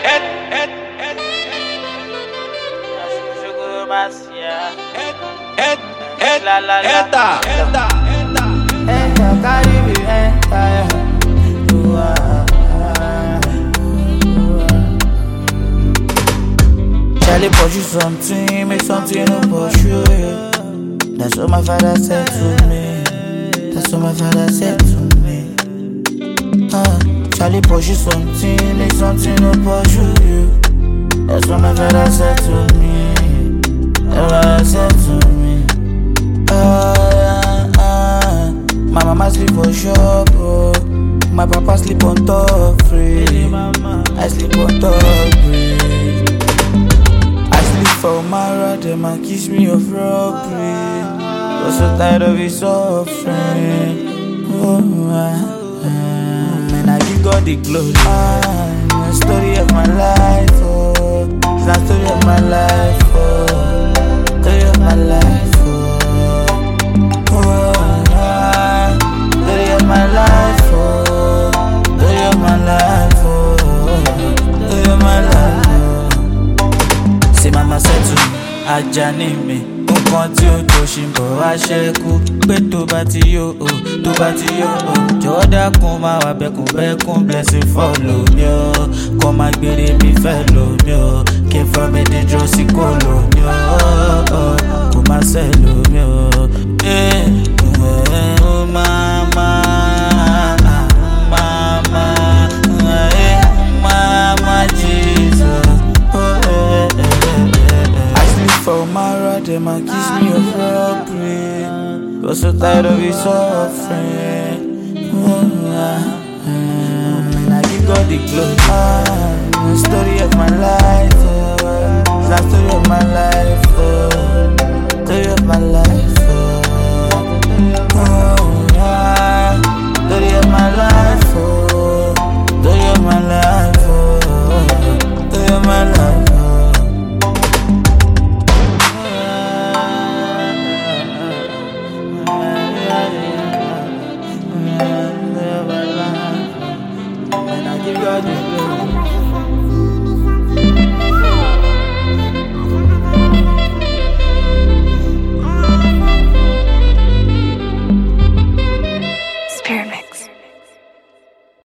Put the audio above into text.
La la la. Eta, eta, eta. Enter, carry me, enter. You are. Charlie pursue something, make something no pursue you. That's what my father said to me. That's what my father said to me. Uh, Charlie pursue something, make something no pursue you. That's what my father said to me. That's what my father said to me. Ah, ah, My mama sleep for shop, oh. My papa sleep on top free. I sleep on top free. I sleep for Mara, them and kiss me of robbery. Was so tired of his suffering. Oh, ah, ah. Man, I give God the glory. Ah, the story of my life, oh. It's the story of my life, oh. Story of my life, oh. Oh, ah, story of my life, oh. Story of my life, oh. Story of my life, oh. Say mama said to me, Ajani mi nǹkan tí ó tó ṣì ń bọ̀ wá ṣẹ́kù pé tó bá ti yó o tó bá ti yó o jọ̀wọ́ dákun máa wà bẹ́kùn bẹ́kùn blessing follow mi o kọ́ máa gbére mi fẹ́ lò mí o kí n fọ́ mi díjọ́ sí kò lò mí o kò má ṣẹ́ lò mí o. Eh, eh, oh, mama, mama, eh, mama, Jesus. Oh, eh, eh, eh, eh. I sleep for Mara, them and kiss me of robbery. Was so tired of his suffering. Oh, ah, ah. And I give God the glory. Ah, the story of my life. Oh, it's the story of my life. Oh,